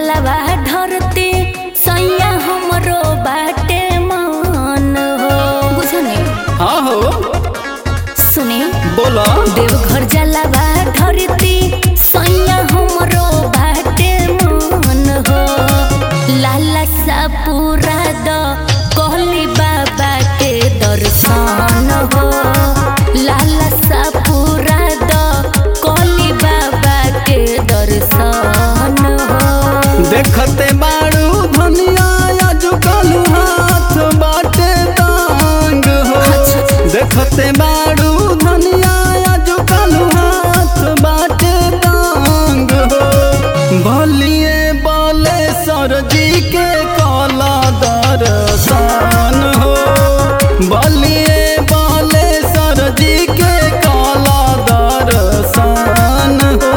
जलवा ढरते सैया हमरो बाटे मन हो बुझने हाँ हो सुने बोलो देवघर जलवा ढरते सैया हमरो बाटे मन हो लाला सा पूरा द कहली बाबा के दर्शन हो लाला सा पूरा द कहली बाबा के दर्शन हो देखते बाड़ू धनिया आजुकल हाथ बाटे तांग हो देखते बाड़ू धनिया आजुकल हाथ बाटे तांग हो भलिए बोले सरजी के काला दर्शन हो बलिए बोले सरजी के काला दर्शन हो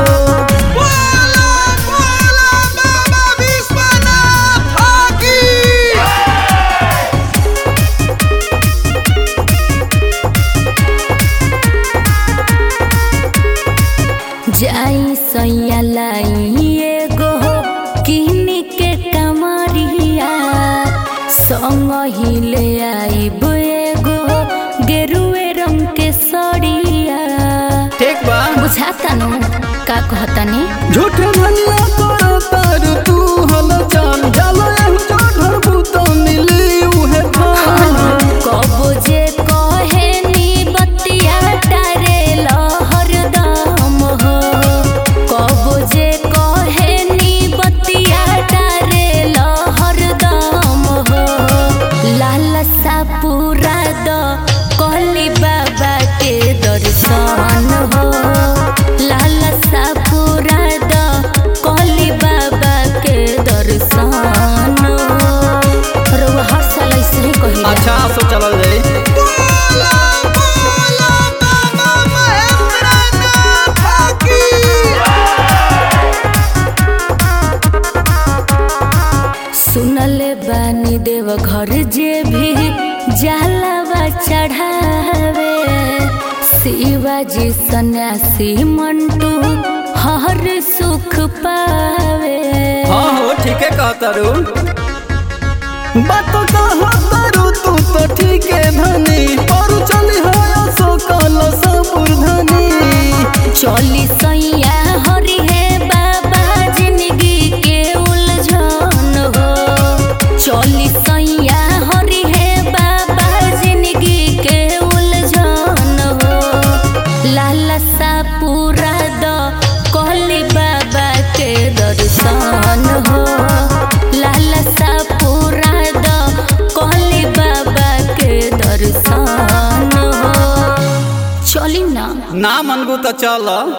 जाई सैया लाई एगो किनी के कमरिया संग हिले आईब एगो गेरुए रंग के सड़िया ठीक बा बुझाता नु का कहतानी झूठ धनिया करो तर तू हल चल जल जो ढरबू तो मिली उहे थान कबो जे कहे नी बतिया टारे लहर दम हो कबो जे कहे नी बतिया टारे लहर दम हो लाल सा पूरा द कहली बाबा के दर्शन हो लाल सा पूरा द कहली बाबा के दर्शन हो रउआ हर साल ऐसे ही कहिला अच्छा सो चल जाई सुनले बानी देव घर जे भी जलवा चढ़ावे शिवाजी सन्यासी मंटू हर सुख पावे हाँ हो ठीक है कहतरू बात कहतरू तू तो ठीक है धनी और चली हो सो कल सबुर धनी चली सैया हरि है बाबा जिंदगी के उलझन हो चली सैया हरि है बाबा जिंदगी के उलझन हो लाला सा पूरा द कहली बाबा के दर्शन हो लाला सा पूरा द कहली बाबा के दर्शन हो चली ना ना मनबू तो चल